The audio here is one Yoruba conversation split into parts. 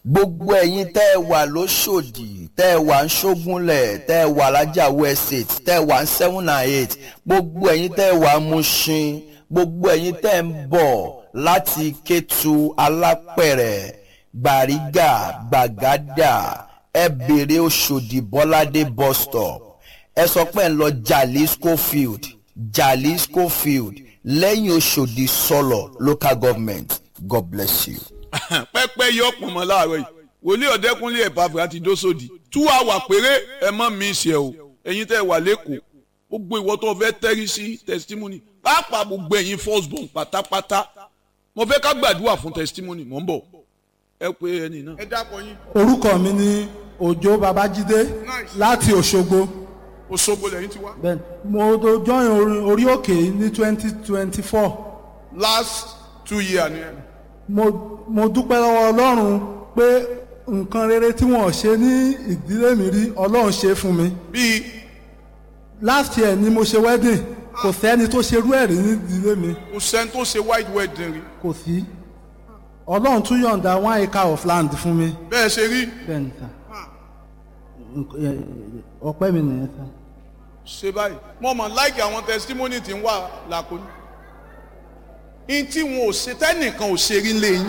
gbogbo ẹ̀yin tẹ́ ẹ wà lóṣòdì tẹ́ ẹ wà ń ṣógúnlẹ̀ tẹ́ ẹ wà lájàwó estate tẹ́ ẹ wà ń seven and eight gbogbo ẹ̀yin tẹ́ ẹ wà ń Mushin gbogbo ẹ̀yin tẹ́ ẹ ń bọ̀ láti Kétu Alápẹ̀rẹ̀ Gbàrígà Gbàgádà ẹ bèrè Òṣòdì Bọ́ládé bus stop ẹ sọ pé ń lọ Jalisco field Jalisco field lẹ́yìn Òṣòdì sọ̀lọ̀ local government God bless you pẹ́pẹ́ yọ ọ̀pọ̀ mọ́ láàárọ̀ yìí wòlíì ọ̀dẹ́kúnlé ẹ̀pàfẹ́ àti dósòdì tú àwà péré ẹ mọ́ mi ṣe o ẹ̀yin tẹ́ wà lẹ́kọ̀ọ́ gbogbo ìwọ tó fẹ́ tẹ́rí sí testimony pàápàá gbogbo ẹ̀yin first born pátápátá mo fẹ́ ká gbàdúrà fún testimony mò ń bọ̀ ẹ pé ẹni náà. ẹ dákọ yín. orúkọ mi ni òjó babájídé láti òṣogbo Òṣogbo lẹ́yìn ti wá. Bẹ́ẹ̀ni, mo tó join orí- orí òkè ní twenty twenty four last two years ni ẹ. mo mo dúpẹ́ lọ́wọ́ ọlọ́run pé nǹkan rere tí wọ́n ṣe ní ìdílé mi rí ọlọ́run ṣe fún mi bíi last year ni mo ṣe wedding kò sẹ́ni tó ṣerú ẹ̀ rí ní ìdílé mi kò sẹ́ni tó ṣe white wedding rí kò sí ọlọ́run tún yọ̀ǹda one acre of land fún mi bẹ́ẹ̀ ṣe rí bẹ́ẹ̀ni sà Nk- ẹ- ẹ- ọpẹ́ mi nìyẹn sà. ṣe báyìí mo mọ̀ láìkì àwọn testimony tí ń wà lákòóní. in tí wọn ò ṣe tẹ́nìkan ò ṣe rí lẹ́yìn.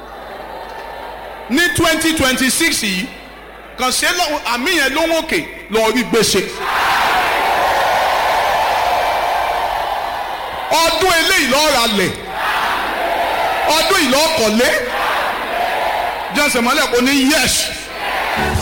ní twenty twenty six yìí kàn ṣe lọ́wọ́ àmì yẹn ló ń òkè lọ́ọ́ rí gbèsè. ọdún eléyìí lọ́ọ́ ra lẹ̀ ọdún yìí lọ́ọ́ kọ̀lé jẹ́sẹ̀ mọ́lẹ̀ kò ní yẹ́sì.